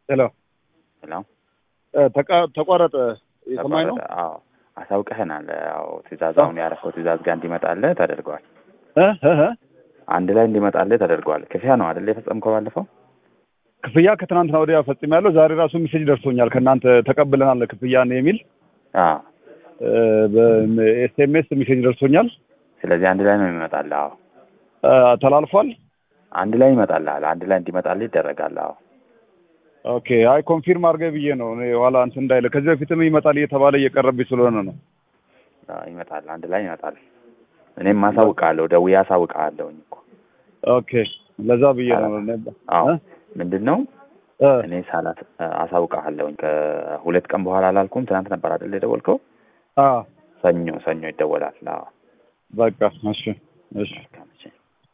ሄሎ ሄሎ ተቃ- ተቋረጠ። የሰማኝ ነው። ተቋረጠ። አዎ አሳውቀህናል። ያው ትእዛዝ አሁን ያረፈው ትእዛዝ ጋር እንዲመጣልህ ተደርጓል። እ እ እ አንድ ላይ እንዲመጣልህ ተደርጓል። ክፍያ ነው አይደል የፈጸምከው ባለፈው? ክፍያ ከትናንትና ወዲያ ፈጽሜያለሁ። ዛሬ ራሱ ሜሴጅ ደርሶኛል ከእናንተ ተቀብለናል ክፍያን የሚል አዎ በኤስኤምኤስ ሜሴጅ ደርሶኛል። ስለዚህ አንድ ላይ ነው የሚመጣልህ። አዎ እ ተላልፏል። አንድ ላይ ይመጣልሃል። አንድ ላይ እንዲመጣልህ ይደረጋል። አዎ ኦኬ አይ ኮንፊርም አድርገህ ብዬ ነው እኔ ኋላ እንትን እንዳይለ ከዚህ በፊትም ይመጣል እየተባለ እየቀረብኝ ስለሆነ ነው። አዎ፣ ይመጣል። አንድ ላይ ይመጣል። እኔም አሳውቅሃለሁ፣ ደውዬ አሳውቅሃለሁኝ እኮ ኦኬ ለዛ ብዬ ነው። አዎ እ? ምንድን ነው እ እኔ ሳላት አሳውቅሃለሁኝ ከሁለት ቀን በኋላ አላልኩም? ትናንት ነበር አይደል የደወልከው? አ ሰኞ ሰኞ ይደወላል። አዎ በቃ እሺ እሺ መልካም እሺ።